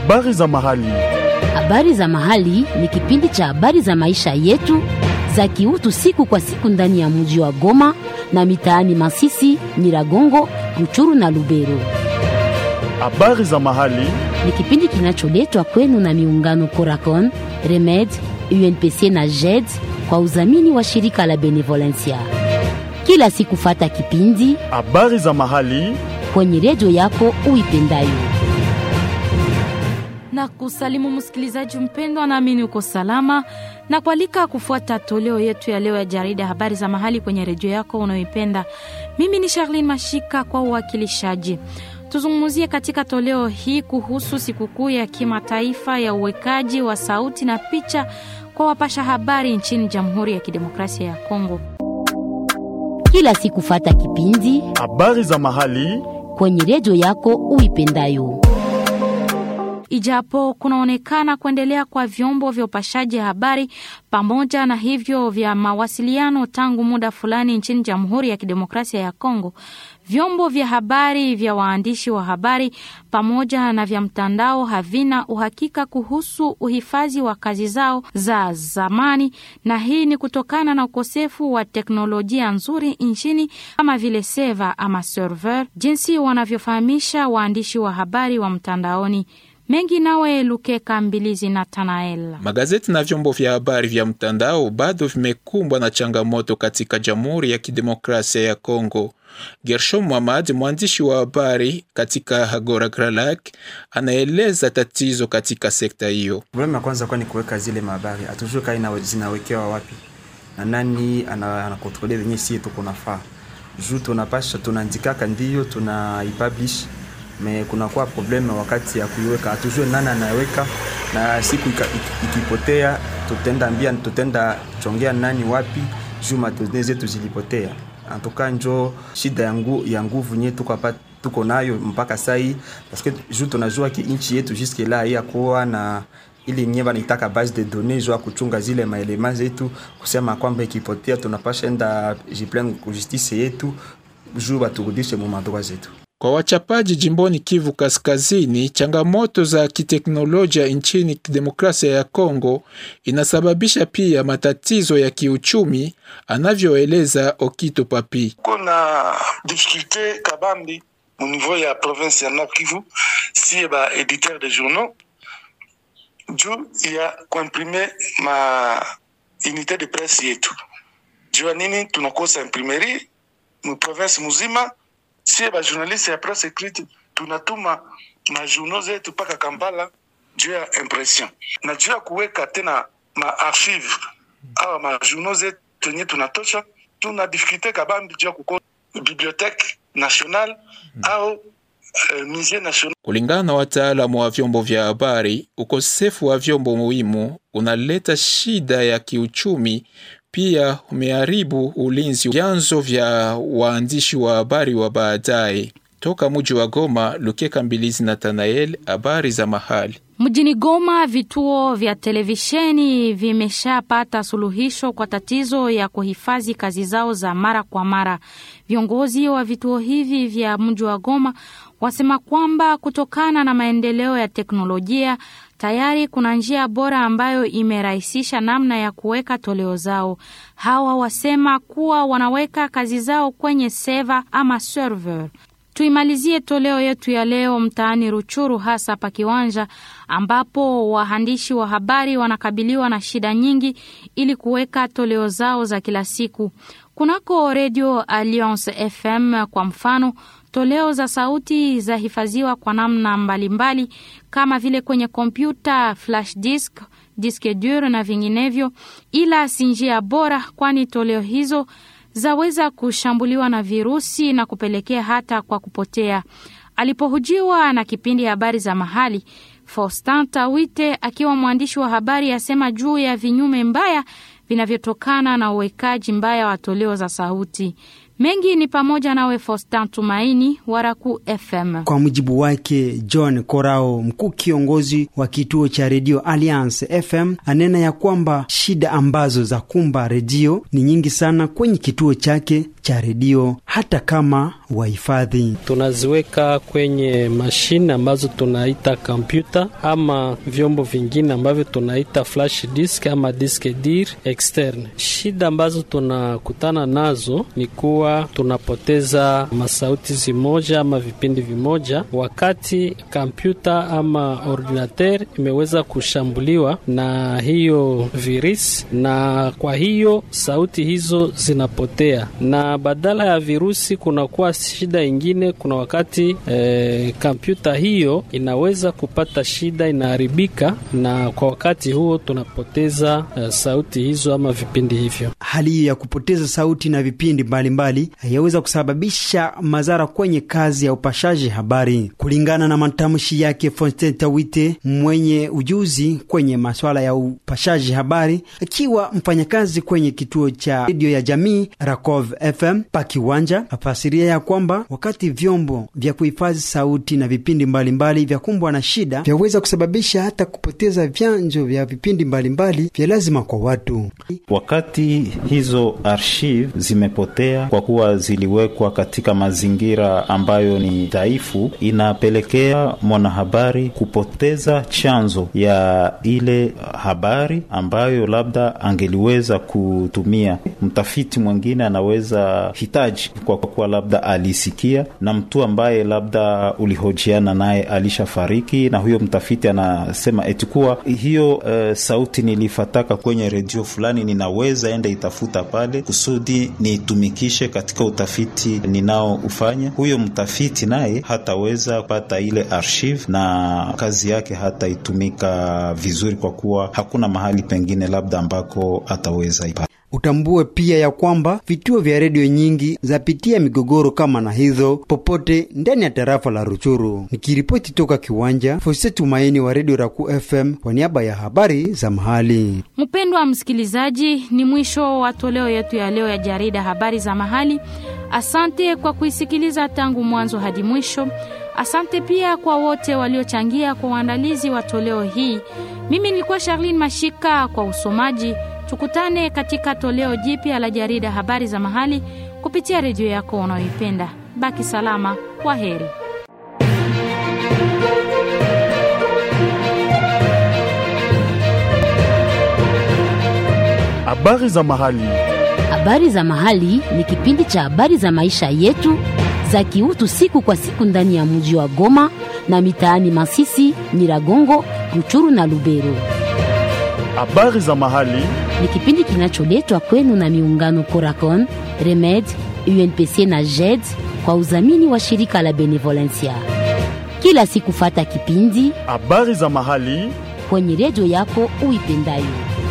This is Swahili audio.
Habari za mahali. Habari za mahali ni kipindi cha habari za maisha yetu za kiutu siku kwa siku ndani ya mji wa Goma na mitaani Masisi, Nyiragongo, Ruchuru na Lubero. Habari za mahali. Ni kipindi kinacholetwa kwenu na miungano Coracon, Remed, UNPC na JED kwa udhamini wa shirika la Benevolencia. Kila siku fata kipindi Habari za mahali. kwenye redio yako uipendayo. na kusalimu msikilizaji mpendwa, naamini uko salama na kualika kufuata toleo yetu ya leo ya jarida habari za mahali kwenye redio yako unayoipenda. Mimi ni Charlene Mashika kwa uwakilishaji. Tuzungumzie katika toleo hii kuhusu sikukuu ya kimataifa ya uwekaji wa sauti na picha kwa wapasha habari nchini Jamhuri ya Kidemokrasia ya Kongo. Kila siku fata kipindi Habari za mahali. kwenye redio yako uipendayo. Ijapo kunaonekana kuendelea kwa vyombo vya upashaji habari pamoja na hivyo vya mawasiliano tangu muda fulani nchini Jamhuri ya Kidemokrasia ya Kongo, vyombo vya habari vya waandishi wa habari pamoja na vya mtandao havina uhakika kuhusu uhifadhi wa kazi zao za zamani, na hii ni kutokana na ukosefu wa teknolojia nzuri nchini kama vile seva ama server, jinsi wanavyofahamisha waandishi wa habari wa mtandaoni. Mengi nawe Lukeka Mbilizi na Tanael. Magazeti na vyombo vya habari vya mtandao bado vimekumbwa na changamoto katika Jamhuri ya Kidemokrasia ya Kongo. Gershom Mwamad, mwandishi wa habari katika Agora Gralak, anaeleza tatizo katika sekta hiyo. Problemu ya kwanza kwa ni kuweka zile mahabari, hatujue kaa ina- zinawekewa wapi na nani ana- anakontrole venye sie tuko nafaa juu tunapasha tunaandikaka ndio tunaipublish me kunakuwa probleme wakati ya kuiweka, hatujue nani anaweka, na siku ika- iki- ikipotea tutenda ambia tutenda chongea nani wapi juu madone zetu zilipotea. Antuka njo shida ya, ngu, ya nguvu nye tuko hapa tuko nayo mpaka sai paske juu tunajua ki nchi yetu juske la yakuwa na ili nye banaitaka base de données juu ya kuchunga zile maelema zetu, kusema kwamba ikipotea tunapasha enda jiplain ku justice yetu juu baturudishe mu madroit zetu. Kwa wachapaji jimboni Kivu Kaskazini, changamoto za kiteknolojia nchini Demokrasia ya Kongo inasababisha pia matatizo ya kiuchumi, anavyoeleza Okito Papi. kuna difficulté kabambi au niveau ya province ya Nord Kivu si ba éditeur de journaux juu ya kuimprime ma unité de presse yetu juu ya nini tunakosa imprimerie mu province muzima si ba journaliste ya presse écrite tunatuma majournaux zetu mpaka Kampala juu ya impression na juu ya kuweka tena ma archive awa majournaux zetu yenye tunatosha tuna difficulté kabambi juu ya kuko bibliothèque nationale au euh, musée national Kulingana na wataalamu wa vyombo vya habari, ukosefu wa vyombo muhimu unaleta shida ya kiuchumi, pia umeharibu ulinzi vyanzo vya waandishi wa habari wa baadaye. Toka muji wa Goma, Lukeka Mbilizi Nathanael, habari za mahali. Mjini Goma, vituo vya televisheni vimeshapata suluhisho kwa tatizo ya kuhifadhi kazi zao za mara kwa mara. Viongozi wa vituo hivi vya mji wa Goma wasema kwamba kutokana na maendeleo ya teknolojia tayari kuna njia bora ambayo imerahisisha namna ya kuweka toleo zao. Hawa wasema kuwa wanaweka kazi zao kwenye seva ama server. Tuimalizie toleo yetu ya leo mtaani Ruchuru, hasa pa Kiwanja, ambapo waandishi wa habari wanakabiliwa na shida nyingi ili kuweka toleo zao za kila siku. Kunako redio Alliance FM kwa mfano, toleo za sauti zahifadhiwa kwa namna mbalimbali mbali, kama vile kwenye kompyuta, flash disk, diske dur na vinginevyo, ila si njia bora, kwani toleo hizo zaweza kushambuliwa na virusi na kupelekea hata kwa kupotea. Alipohujiwa na kipindi habari za mahali, Faustin Tawite akiwa mwandishi wa habari asema juu ya vinyume mbaya vinavyotokana na uwekaji mbaya wa toleo za sauti. Mengi ni pamoja nawe Fostan Tumaini wa Raku FM. Kwa mujibu wake John Korao, mkuu kiongozi wa kituo cha redio Alliance FM, anena ya kwamba shida ambazo za kumba redio ni nyingi sana kwenye kituo chake cha redio, hata kama wahifadhi tunaziweka kwenye mashine ambazo tunaita kompyuta ama vyombo vingine ambavyo tunaita flash disk ama disk dir externe. Shida ambazo tunakutana nazo ni kuwa tunapoteza masauti zimoja ama vipindi vimoja, wakati kompyuta ama ordinateur imeweza kushambuliwa na hiyo virus, na kwa hiyo sauti hizo zinapotea, na badala ya virusi kunakuwa shida ingine. Kuna wakati kompyuta eh, hiyo inaweza kupata shida, inaharibika, na kwa wakati huo tunapoteza eh, sauti hizo ama vipindi hivyo. Hali hiyo ya kupoteza sauti na vipindi mbalimbali yaweza kusababisha madhara kwenye kazi ya upashaji habari, kulingana na matamshi yake Fonsten Tawite, mwenye ujuzi kwenye maswala ya upashaji habari, akiwa mfanyakazi kwenye kituo cha redio ya jamii Rakov FM pakiwanja, afasiria ya kwamba wakati vyombo vya kuhifadhi sauti na vipindi mbalimbali vya kumbwa na shida vyaweza kusababisha hata kupoteza vyanzo vya vipindi mbalimbali vya lazima kwa watu. Wakati hizo archive zimepotea kwa kuwa ziliwekwa katika mazingira ambayo ni dhaifu, inapelekea mwanahabari kupoteza chanzo ya ile habari ambayo labda angeliweza kutumia. Mtafiti mwingine anaweza hitaji kwa kuwa labda alisikia na mtu ambaye labda ulihojiana naye alishafariki, na huyo mtafiti anasema eti kuwa hiyo uh, sauti nilifataka kwenye redio fulani, ninaweza enda itafuta pale kusudi niitumikishe katika utafiti ninaoufanya. Huyo mtafiti naye hataweza kupata ile archive na kazi yake hataitumika vizuri, kwa kuwa hakuna mahali pengine labda ambako ataweza ipata. Utambue pia ya kwamba vituo vya redio nyingi zapitia migogoro kama na hizo popote ndani ya tarafa la Ruchuru. Nikiripoti toka kiwanja, Fose Tumaini wa redio Raku FM kwa niaba ya habari za mahali. Mpendwa msikilizaji, ni mwisho wa toleo yetu ya leo ya jarida habari za mahali. Asante kwa kuisikiliza tangu mwanzo hadi mwisho. Asante pia kwa wote waliochangia kwa uandalizi wa toleo hii. Mimi nilikuwa Charlene Mashika kwa usomaji. Tukutane katika toleo jipya la jarida habari za mahali kupitia redio yako unayoipenda. Baki salama, kwa heri. Habari za mahali. Habari za mahali ni kipindi cha habari za maisha yetu za kiutu siku kwa siku ndani ya mji wa Goma na mitaani Masisi, Nyiragongo, Ruchuru na Lubero. Habari za mahali ni kipindi kinacholetwa kwenu na miungano Coracon, Remed, UNPC na JED kwa udhamini wa shirika la Benevolencia. Kila siku fata kipindi habari za mahali kwenye redio yako uipendayo.